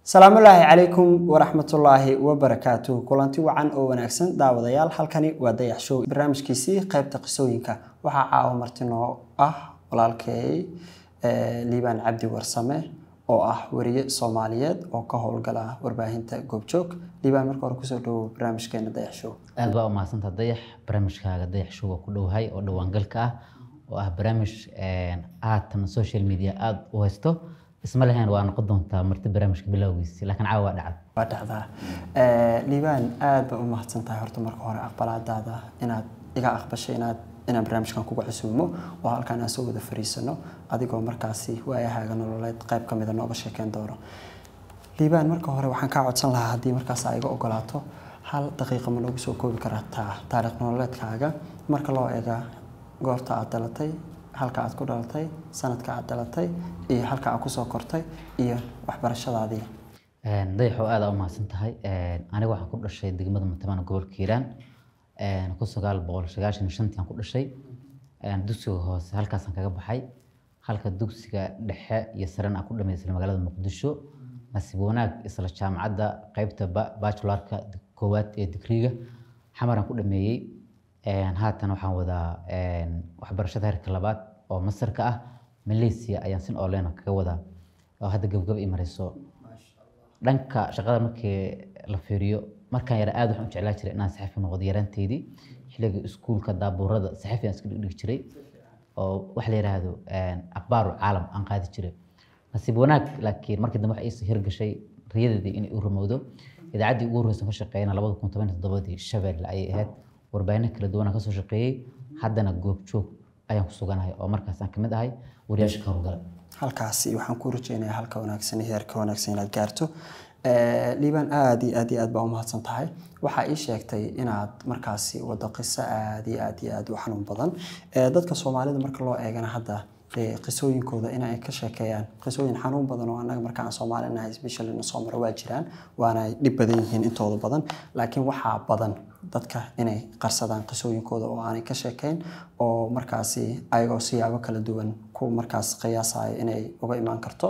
salaamullaahi calaykum waraxmatullaahi wabarakaatu kulanti wacan oo wanaagsan daawadayaal halkani waa dayax show barnaamijkiisii qaybta qisooyinka waxaa caawa marti noo ah walaalkay liibaan cabdi warsame oo ah weriye soomaaliyeed oo ka howlgala warbaahinta goobjoog liibaan marka hore kusoo dhawow barnaamijkeena dayax show aad baa umahadsantaa dayax barnaamijkaaga dayax show waa ku dhowahay oo dhawaangalka ah oo ah barnaamij haatan social media aada u haysto isma lahayn waa noqon doontaa marti barnaamijka bilowgiisi laakiin caawa waa dhacda waa dhacdaa liibaan aad baa u mahadsan tahay horta marka hore aqbalaadaada inaad iga aqbashay inaad inaan barnaamijkan kuga casuumo oo halkaan aan soo wada fariisano adigoo markaasi waayahaaga nololeed qayb ka mida nooga sheekeyn doono liibaan marka hore waxaan kaa codsan lahaa haddii markaas aa iga ogolaato hal daqiiqa ma noogu soo koobi kartaa taariikh nololeedkaaga marka loo eega goorta aad dhalatay halka aad ku dhalatay sanadka aad dhalatay iyo halka aad kusoo kortay iyo waxbarashadaadii dayaxoo aada u mahadsan tahay aniga waxaan ku dhashay degmada matamaan gobolka hiiraan kun sagaal boqol sagaashan iyo shantii aan ku dhashay dugsiga hoose halkaasaan kaga baxay halka dugsiga dhexe iyo sarena aan ku dhameysay magaalada muqdisho nasiib wanaag isla jaamacadda qeybta bachularka koowaad ee digriga xamaraan ku dhameeyey haatan waxaan wadaa waxbarashada heerka labaad oo masarka ah malaysia ayaan sin online kaga wadaa oo hadda gabgab i marayso dhanka shaqada markii la fiiriyo markaan yara aad waxaan u jeclaa jiray inaan saxafi noqdo yaraanteydii xilliga iskuulka daabuurada saxafi aan iska dhigdhigi jiray oo wax la yidhaahdo akhbaaru caalam aan qaadi jiray nasiib wanaag laakiin markii dambe waxa iisa hirgashay riyadeedii inay u rumowdo idaacaddii ugu horreysan ka shaqeeyana labada kun toban iyo toddobadii shabeelle ayay ahayd warbaahinno kala duwanaan kasoo shaqeeyey haddana goobjoog ayaan ku suganahay oo markaas aan kamid ahay wariyaasha ka howlgala halkaasi waxaan ku rajeynayaa halka wanaagsan iyo heerka wanaagsan inaad gaarto liibaan aada iyo aad iyo aad baa umahadsan tahay waxaa ii sheegtay inaad markaasi wado qiso aad iyo aad iyo aad u xanuun badan dadka soomaalida marka loo eegana hadda qisooyinkooda in ay ka sheekeeyaan qisooyin xanuun badan oo annaga marka aan soomaali nahay specialina soo mara waa jiraan waana ay dhib badan yihiin intooda badan laakiin waxaa badan dadka inay qarsadaan qisooyinkooda oo aanay ka sheekeyn oo markaasi ayagoo siyaabo kala duwan ku markaas qiyaasayo inay uga imaan karto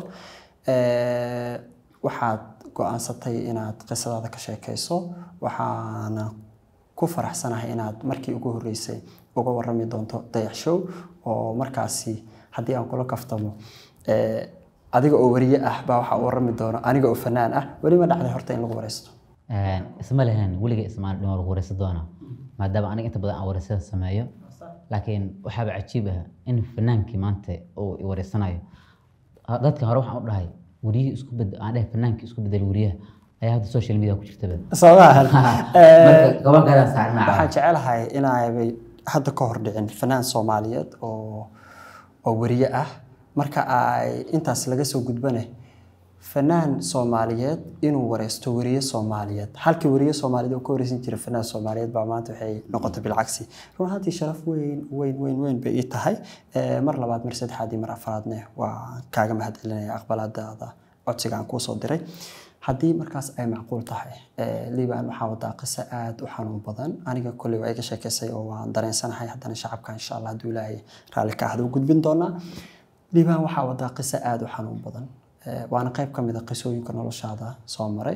waxaad go-aansatay inaad qisadaada ka sheekeyso waxaana ku faraxsanahay inaad markii ugu horreysay uga warami doonto dayax show oo markaasi haddii aan kula kaftamo adiga oo wariye ah baa waxaa u warami doono aniga oo fanaan ah weli ma dhacday horta in lagu wareysto isma lahayn weliga ismaan dhimo lagu wareysan doona maadaama aniga inta badan aan wareysada sameeyo laakiin waxaaba cajiib ah in fanaankii maanta uu i wareysanayo dadka hore waxaan u dhahay wariyihii isku bed aan dhahay fanaankii isku bedel wariyaha ayaa hadda social media ku jirtaba soomahan marka gobolkaadaan saarnaa waxaan jecelahay inaabay hadda ka hor dhicin fanaan soomaaliyeed oo oo wariye ah marka ay intaas laga soo gudbane fanaan soomaaliyeed inuu wareysto wariye soomaaliyeed halkii wariye soomaaliyeed oo ka wareysan jira fanaan soomaaliyeed baa maanta waxay noqotay bilcagsi run ahaantii sharaf weyn weyn weyn weyn bay ii tahay mar labaad mar saddexaad iyo mar afraadne waa kaaga mahadcelinaya aqbalaadaada codsiga aan kuusoo diray haddii markaas ay macquul tahay liibaan waxaa wadaa qiso aada u xanuun badan aniga kolley waa iga sheekeysay oo waan dareensanahay haddana shacabka insha allah hadduu ilaahay raalli ka ahda u gudbin doonaa liibaan waxaa wadaa qiso aada u xanuun badan waana qayb ka mid a qisooyinka noloshaada soo maray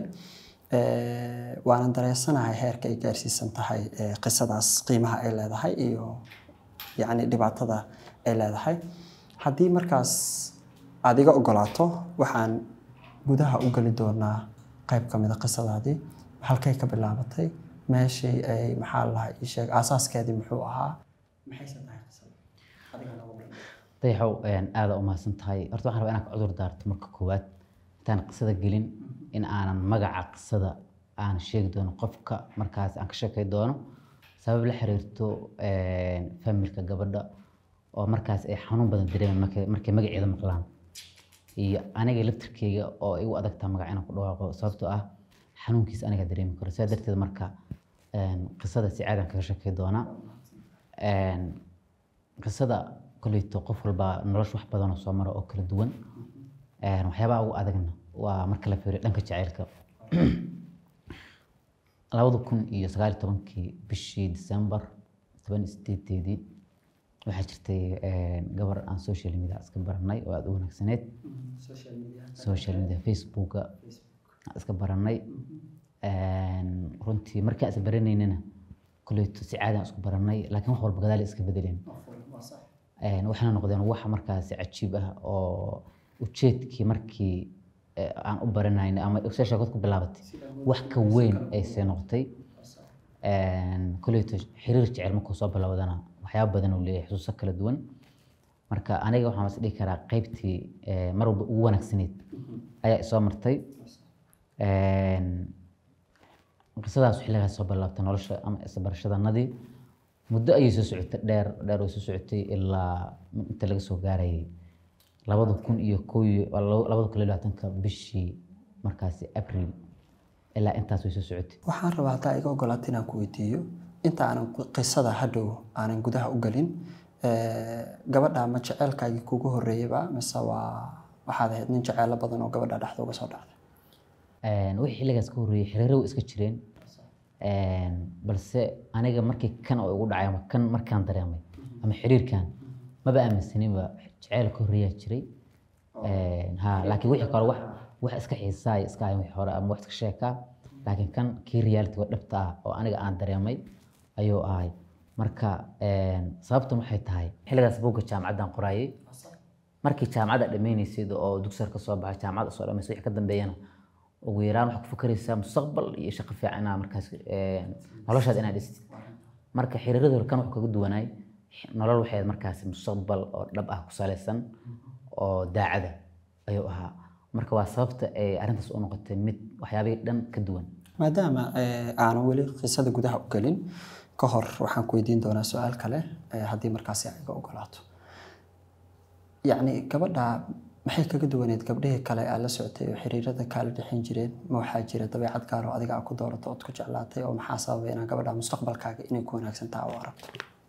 waana dareensanahay heerka ay gaarsiisan tahay qisadaas qiimaha ay leedahay iyo yacni dhibaatada ay leedahay haddii markaas aada iga ogolaato waxaan gudaha u geli doonaa qayb ka mid a qisadaadii halkay ka bilaabatay meeshii ay maxaa lahaa ii sheeg aasaaskeedii muxuu ahaa maxayse tahay qisada dayaxow aada u mahadsan tahay horta waxaan rabaa inaan ka cudur daarto marka koowaad intaan qisada gelin in aanan magaca qisada aan sheegi doono qofka markaas aan ka sheekay doono sabab la xiriirto familka gabadha oo markaas ay xanuun badan dareemaan markay magaceeda maqlaan iyo aniga laftirkeyga oo igu adagtaa magac inaan ku dhawaaqo sababtoo ah xanuunkiisa aniga dareemi karo sidaa darteed marka qisada si caadaan kaga sheekay doonaa qisada koleyto qof walba nolosha wax badan oo soo mara oo kala duwan waxyaabaha ugu adagna waa marka la fiiriyo dhanka jaceylka labada kun iyo sagaal iyo tobankii bishii december toban iyo sideedeedii waxaa jirtay gabar aan social media iska baranay oo aada u wanaagsaneyd social media facebooka aan iska baranay runtii markaan is baranaynana koleyto si caadi aan isku baranay laakiin wax walba gadaal iska bedeleen waxayna noqdeen wax markaasi cajiib ah oo ujeedkii markii aan u baranayna ama se sheekad ku bilaabatay wax ka weyn aysee noqotay koleyto xiriir jecel markuu soo bilowdana waxyaaba badan uu leeyahay xusuuso kala duwan marka aniga waxaan is dhihi karaa qaybtii mar walba ugu wanaagsaneyd ayaa isoo martay qisadaas xilligaas soo bilaabtay nolosha ama isbarashadanadii muddo ayay soo socotay dheer dheer way soo socotay ilaa inta laga soo gaarayay labada kun iyo kow iyo labada kun iyo labaatanka bishii markaasi abril ilaa intaas way soo socotay waxaan rabaa haddaa iga ogolaata inaan ku weydiiyo inta aanan qisada hadhow aanan gudaha u gelin gabadha ma jeceelkaagii kugu horreeyeyba mise waa waxaad ahayd nin jeceelo badan oo gabadha dhexda uga soo dhacday wixii xilligaas ka horreeyey xiriiro way iska jireen balse aniga markii kan oo igu dhacay ama kan markaan dareemay ama xiriirkan maba aaminsaninba jeceyl ka horreeyaa jiray ha laakiin wixii kale wax wax iska xiisaay iska ahayn wixii hore ama wax iska sheekaa laakiin kan kii reality oo dhabta ah oo aniga aan dareemay ayuu ahay marka sababtan waxay tahay xilligaas buugga jaamacaddan qoraayay markii jaamacadda dhammaynaysid oo dugsar ka soo baxay jaamacadda soo dhammaysa wixii ka dambeeyana ugu yaraan waxaad ku fakaraysaa mustaqbal iyo shaqo fiican inaa markaas noloshaad inaad dhistid marka xiriirada hore kan wax kaga duwanaay nolol waxay markaas mustaqbal oo dhab ah ku salaysan oo daacada ayuu ahaa marka waa sababta ay arrintaas u noqotay mid waxyaabihii dhan ka duwan maadaama aanan weli qisada gudaha u gelin ka hor waxaan ku weydiin doonaa su-aal kale haddii markaasi ay iga ogolaato yacni gabadha maxay kaga duwaneed gabdhihii kale aad la socotay oo xiriirada kaala dhexin jireen ma waxaa jira dabeecad gaar oo adiga aad ku doorato ood ku jeclaatay oo maxaa sababay inaa gabadha mustaqbalkaaga inay ku wanaagsan taha u aragto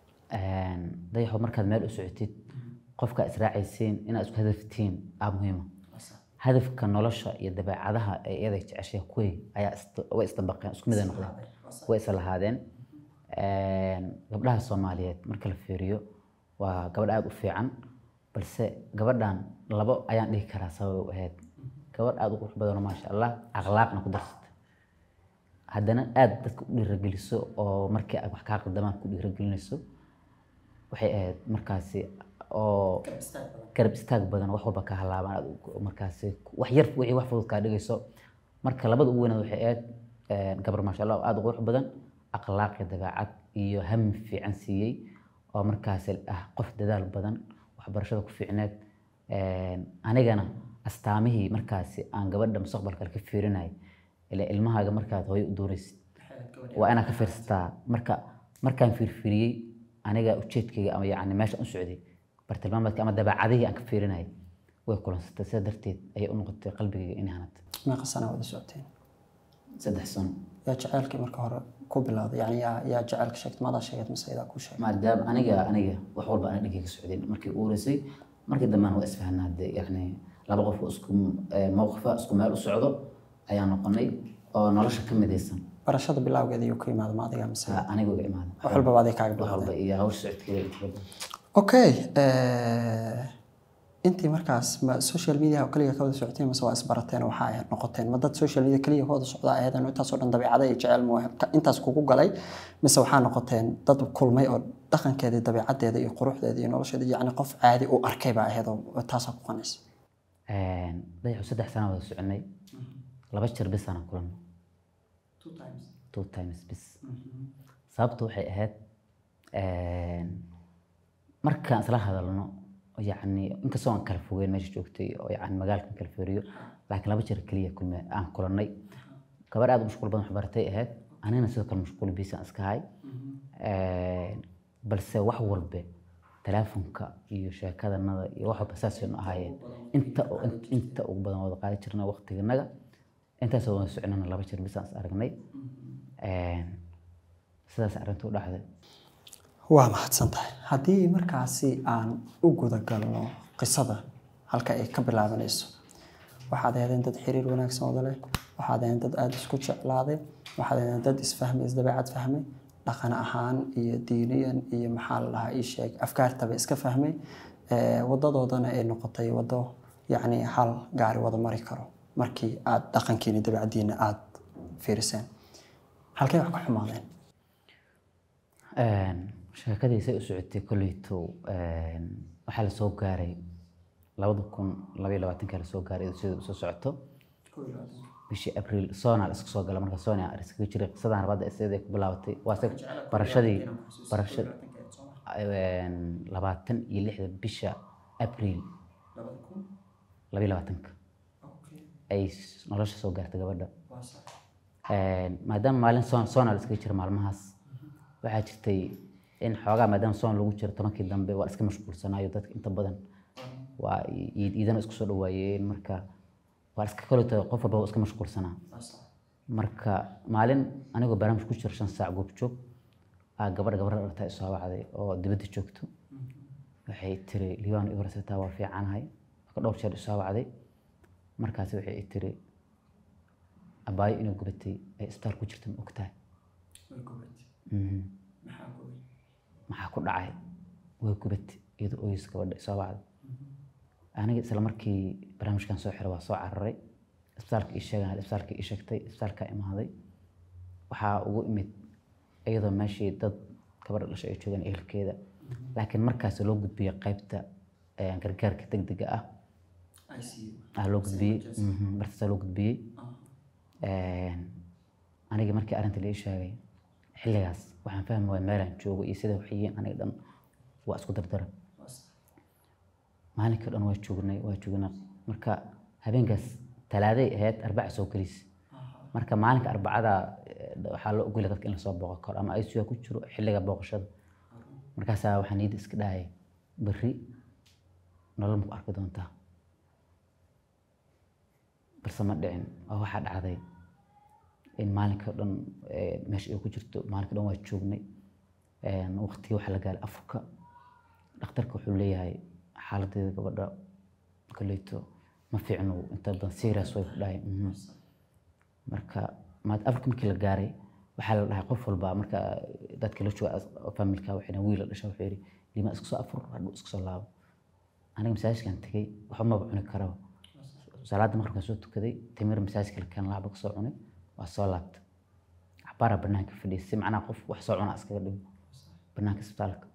dayaxo markaad meel u socotid qofka israacaysiin inaad isku hadaftiin aa muhiima hadafka nolosha iyo dabeecadaha ay iyada jeceshay kuwii ayaa way isdabaqeen isku mid ay noqdeen way isla lahaadeen gabdhaha soomaaliyeed marka la fiiriyo waa gabadh aada u fiican balse gabadhan labo ayaan dhihi karaa sabab u ahayd gabadh aada u qurux badanoo maasha allah akhlaaqna ku darsata haddana aada dadka u dhiirageliso oo markii ay wax kaa qaldamaan ku dhiiragelinayso waxay ahayd markaasi oo garab istaag badan wax walba ka halaabaan aad markaasi wax yar wixii wax fudud kaa dhigayso marka labada ugu weynaad waxay ahayd gabar maasha allah aada u qurux badan akhlaaq iyo dabeecad iyo hami fiican siiyey oo markaasi ah qof dadaal badan waxbarashada ku fiicneed anigana astaamihii markaasi aan gabadha mustaqbalka ka fiirinay ila ilmahaaga markaad hooyo u doonaysid waa inaad ka fiirsataa marka markaan fiirfiiriyey aniga ujeedkayga ama yacni meesha u socday bartilmaameedka ama dabeecadihii aan ka fiirinayay way kulansatay sidaa darteed ayay u noqotay qalbigayga inay hanatay meeqa sana wada socoteen saddex sano yaa jaceylkii marka hore ku bilowday yani yaa yaa jaceylka sheegtay maadaa sheegad mise idaa kuu sheegay maadaama aniga aniga wax walba ana dhinkay ka socdeen markii u horeysay markii dambena waa isfahanaa dee yacni laba qof oo isku mowqifa isku meel u socdo ayaa noqonay oo nolosha ka midaysan barashada bilowgeeda ayuu ka yimaada ma adiga mise aniga uga imaada wax walbaba aday kaaga wax bilowday walba iyo hawsha socodkeeda inta badan okay intii markaas ma social media oo kaliya ka wada socoteen mise waa isbarateen oo waxaa ahayd noqoteen ma dad social media kaliya ka wada socda ahaydeen oo intaasoo dhan dabeecada iyo jecel mu intaas kugu galay mise waxaa noqoteen dad kulmay oo dhaqankeeda dabeecadeeda iyo quruxdeeda iyo nolosheeda yacni qof caadi u arkay baa ahayd oo taasaa ku qanaysa dayaxu saddex sana wada soconay laba jeer bis aanan kulanno two times bis sababtu waxay ahayd markaan isla hadalno yacni inkastoo aan kala fogeyn meesha joogtay oo yacni magaalkan kala feeriyo laakiin laba jeer keliya kulme aan kulannay gabar aad u mashquul badan waxbaratay ahayd anigana sidoo kale mashquul biisaan iska hay balse wax walbe teleefonka iyo sheekadanada iyo wax walba saasaynu ahaayeen inta inta ugu badan wada qaadi jirna waqtiganaga intaasoo wada soconana laba jeer bisaan is aragnay sidaas arrintu u dhacday waa mahadsan tahay haddii markaasi aan u guda galno qisada halka ay ka bilaabanayso waxaad ahaydeen dad xiriir wanaagsan wada leh waxaad ahaydeen dad aada isku jeclaaday waxaad ahaydeen dad isfahmay isdabeecad fahmay dhaqan ahaan iyo diiniyan iyo maxaa la dhahaa ii sheeg afkaartaba iska fahmay wadadoodana ay noqotay wado yacni hal gaari wada mari karo markii aad dhaqankiina dabacdiina aad fiiriseen halkay wax ka xumaadeen sheekadii say u socotay kolleyto waxaa la soo gaaray labada kun labaiyo labaatanka la soo gaaray sida usoo socoto bishii abriil soonaa la iska soo gala marka soona iskaga jiray qisadan rabadda siday ku bilaabatay waa se barashadii barashad labaatan iyo lixda bisha abriil labaiyo labaatanka ay nolosha soo gaartay gabadha maadaama maalin soon soona la iskaga jira maalmahaas waxaa jirtay in xoogaa maadaama soon lagu jiro tobankii dambe waa la iska mashquulsanaayo dadka inta badan waa iidana isku soo dhawaayeen marka waa iska kaleeto qof walba iska mashquulsanaa marka maalin anigoo barnaamij ku jiro shan saac goobjoog aa gabadha gabadha dhartaa isoo wacday oo dibadda joogto waxay tiri liibaan i warsataa waa fiicanahay marka dhowr jeer isoo wacday markaas waxay tiri abaayo inuu gubatay ay isbitaal ku jirta ma ogtahay maxaa ku dhacay way gubatay iyadoo oyis gabadha isoo wacday aniga isla markii barnaamijkan soo xiray waa soo cararay isbitaalka ii sheegan isbitaalka ii sheegtay isbitaalka imaaday waxaa ugu imid iyadoo meeshii dad gabadha dhashay ay joogaan ehelkeeda laakiin markaas loo gudbiyey qaybta gargaarka degdega ah aa loo gudbiyey bartaasaa loo gudbiyey aniga markii arrinta la ii sheegay xilligaas waxaan fahmi waaya meelaan joogo iyo sida wax yihiin aniga dhan waa isku dardara maalinkii dhan waa joognay waa joognay marka habeenkaas talaaday ahayd arbaca soo gelis marka maalinka arbacada waxaa loo ogolya dadka in lasoo booqan karo ama ICU ku jiro xilliga booqashada markaasaa waxaa niyadda iska dhahaya berri nolol ma ku arki doontaa balse ma dhicin oo waxaa dhacday in maalinka dhan meesha ay ku jirto maalinka dhan waa joognay waqtigii waxaa la gaaray afurka dhakhtarka wuxuu leeyahay xaaladeeda gabadha koleyto ma fiicno inta badan serious way ku dhahay marka maad afurka markii la gaaray waxaa la dhahay qof walba marka dadka la jooga familka waxayna wiil la dhasha wuxuu yidhi lima iska soo afur hadhuu iska soo laabo aniga masaajidkan tegey waxba maba cuni karaba salaada maqribkaan soo tukaday timir masaajidka la keen laaba kasoo cunay waa soo laabtay axbaaraa banaanka fadhiyay si macnaha qof wax soo cunaa iskaga dhigo banaanka isbitaalka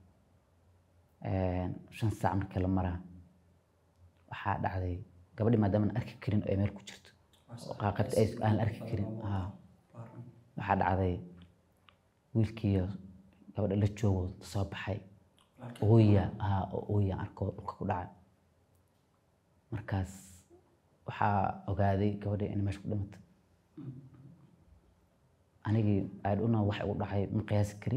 shan saac markii la maraa waxaa dhacday gabadhi maadaama aan arki karin ay meel ku jirto qaybta aan la arki karin waxaa dhacday wiilkiiyo gabadha la joogo soo baxay ooya haa oo ooya arko dhulka ku dhacay markaas waxaa ogaaday gabadhi inay meesha ku dhimatay anigii aadhuna wax igu dhacay ma qiyaasi kari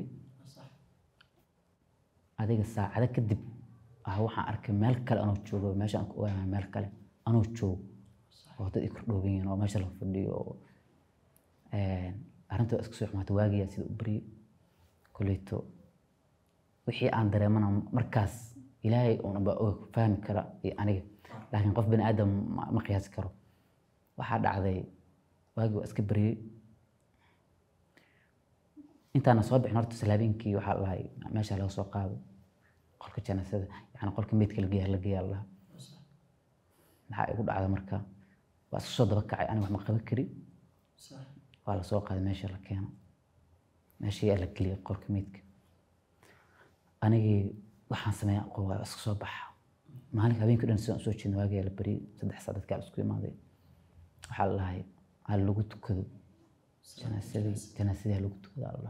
adiga saacado kadib ah waxaan arkay meel kale anoo joogo meesha aan ku ogaanay meel kale anoo joogo oo dad i kordhooban yihiin oo meesha la fadhiyo oo arrinta iska soo xumaatay waagiyaa sida u baryay koleyto wixii aan dareemana markaas ilaahay uunaba og fahmi kara iyo aniga laakiin qof bani aadam ma qiyaasi karo waxaa dhacday waagii waa iska baryay intaana soo bixin horta salaabiinkii waxaa lahay meesha laga soo qaado qolka janaasada yani qolka meydka la geeya la geeya la maxaa igu dhacda marka waa isku soo daba kacay aniga wax ma qaban kari waa lasoo qaaday meesha la keeno meeshii yaa la geliyay qolka meydka anigii waxaan sameeya aqoon waa iska soo baxa maalinka habeenkii dhan sidaan usoo jeedna waagii yaa la bariyay saddex saa dadkaa la isku imaaday waxaa la lahay ha lagu tukado janaasadii janaasadii ha lagu tukado alla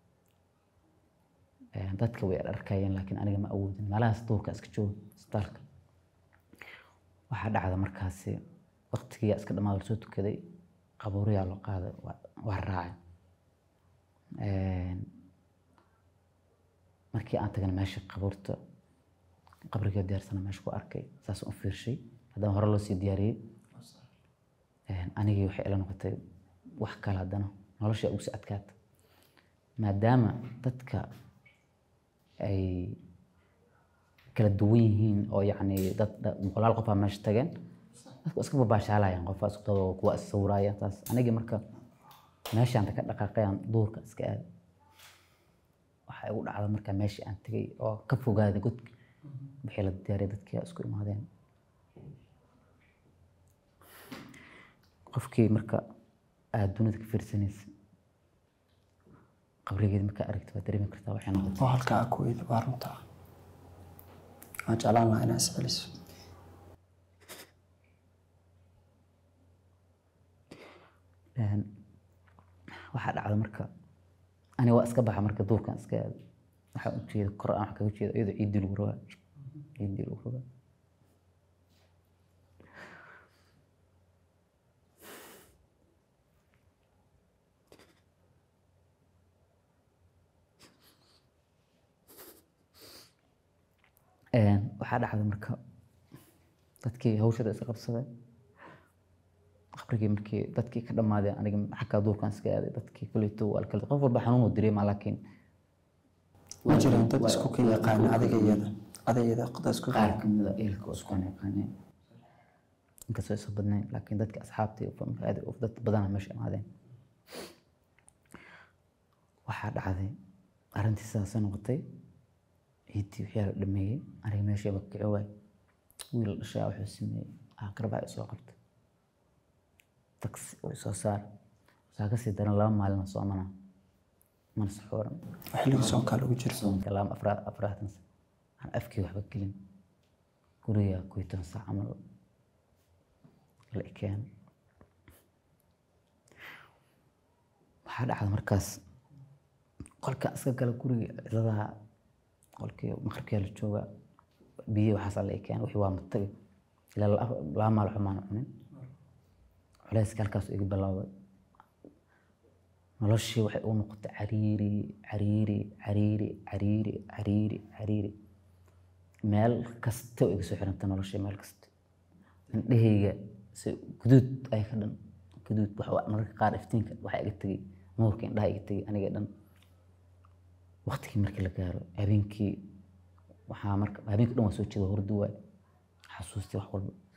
dadka way arkayeen laakiin aniga ma awoodin meelahaas duurka iska jooga isbitaalka waxaa dhacda markaasi waqtigiyaa iska dhamaada lasoo tukaday qabuuriyaa loo qaaday waa raacay markii aan tagana meesha qabuurta qabriga diyaarsana meesha ku arkay saas u fiirshay haddana hore loo sii diyaariyey anigii waxay ila noqotay wax kale haddana nolosha ugu sii adkaata maadaama dadka ay kala duwan yihiin oo yacni dad boqolaal qof aa meesha tageen dadku iska babaashaalayaan qofaa isku daba kuwa is sawiraaya taas anigii marka meeshaan ka dhaqaaqayaan duurka iska aad waxaa igu dhacda marka meeshii aan tegay oo ka fogaaday godka wixii la diyaariyay dadkii isku imaadeen qofkii marka aad dunida ka fiirsanaysa qabrigeeda markaa aragto waa dareemi kartaa waxay noqotay oo halkaa ku weyda waa runta waan jeclaan lahaa inaa isceliso Een, waxaa dhacda marka ani waa iska baxa marka duurkan iska aado waxaa u jeeda kor aan wax kaga jeedo iyadoo ciiddii lagu rabaa ciiddii lagu rabaa Een, waxaa dhacda marka dadkii hawshada iska qabsaday qabrigii markii dadkii ka dhammaadeen aniga xaggaa duurkan iska aaday dadkii kuleyto waa la kala qof walba xanuun uu dareemaa laakiin ma jiraan dad isku ka yaqaana adiga iyada adiga iyada dad isku qaar kamida ehelka oo isku yaqaaneen inkastoo aysan badnayn laakiin dadka asxaabta iyo familka aad u- dad badana meesha imaadeen waxaa dhacday arrintii sidaasay noqotay ciiddii wixii la dhameeyey aniga meeshii ba kici waay wiil dhashay aa wuxuu sameeyey aakhir baa isoo qabtay taksi oo isoo saar waxaa kasii daran laba maalin oo soomana mana saxooran xilliga soonkaa lagu jiro soonka lama afraad afraatan sa aan afkii waxba gelin guriga kuytan saac camal la ekeen waxaa dhacda markaas qolkaan iska gala guriga cidladaha qolkii maqribkaa la jooga biyo waxaas la ekeen wixii waa matagi ilaa la- laba maal waxba maana cunin culayska halkaas iga bilowday noloshii waxay u noqotay cariiri cariiri cariiri cariiri cariiri cariiri meel kasta oo iga soo xirantay noloshii meel kasta indhahayga si guduud ay ka dhan guduud wax waa- mararka qaar iftiinka waxaa iga tegey nuurka indhaha iga tegey aniga dhan waqtigii markii la gaaro habeenkii waxaa marka habeenkii dhan waa soo jeeda hurdu waay xasuustii wax walba